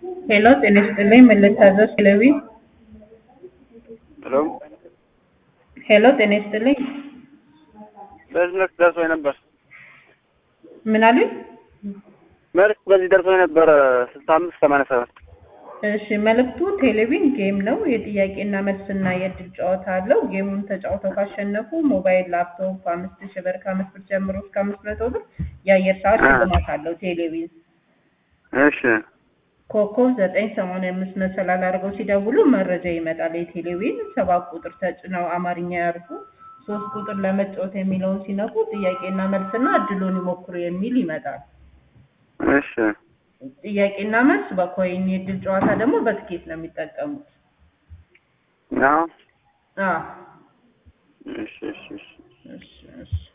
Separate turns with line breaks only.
ሄሎ ጤና ይስጥልኝ ምን ልታዘዝ ቴሌቪ
ሄሎ
ሄሎ ጤና ይስጥልኝ
በዚህ መልክ ደርሶኝ ነበር።
ምን አሉኝ?
መልክ በዚህ ደርሶኝ ነበር ስልሳ አምስት ሰማንያ ሰባት
እሺ መልእክቱ ቴሌቪዥን ጌም ነው። የጥያቄና መልስና የእድል ጨዋታ አለው። ጌሙን ተጫውተው ካሸነፉ ሞባይል፣ ላፕቶፕ አምስት ሺህ ብር ከአምስት ብር ጀምሮ እስከ አምስት መቶ ብር የአየር ሰዓት ሽልማት አለው። ቴሌቪዥን
እሺ
ኮከብ ዘጠኝ ሰማንያ አምስት መሰላል አድርገው ሲደውሉ መረጃ ይመጣል። የቴሌቪዥን ሰባት ቁጥር ተጭነው አማርኛ ያርፉ። ሶስት ቁጥር ለመጫወት የሚለውን ሲነኩ ጥያቄና መልስና እድሉን ይሞክሩ የሚል ይመጣል።
እሺ
ጥያቄና መልስ በኮይን የእድል ጨዋታ ደግሞ በትኬት ነው የሚጠቀሙት።
አዎ
አዎ
እሺ እሺ እሺ
እሺ እሺ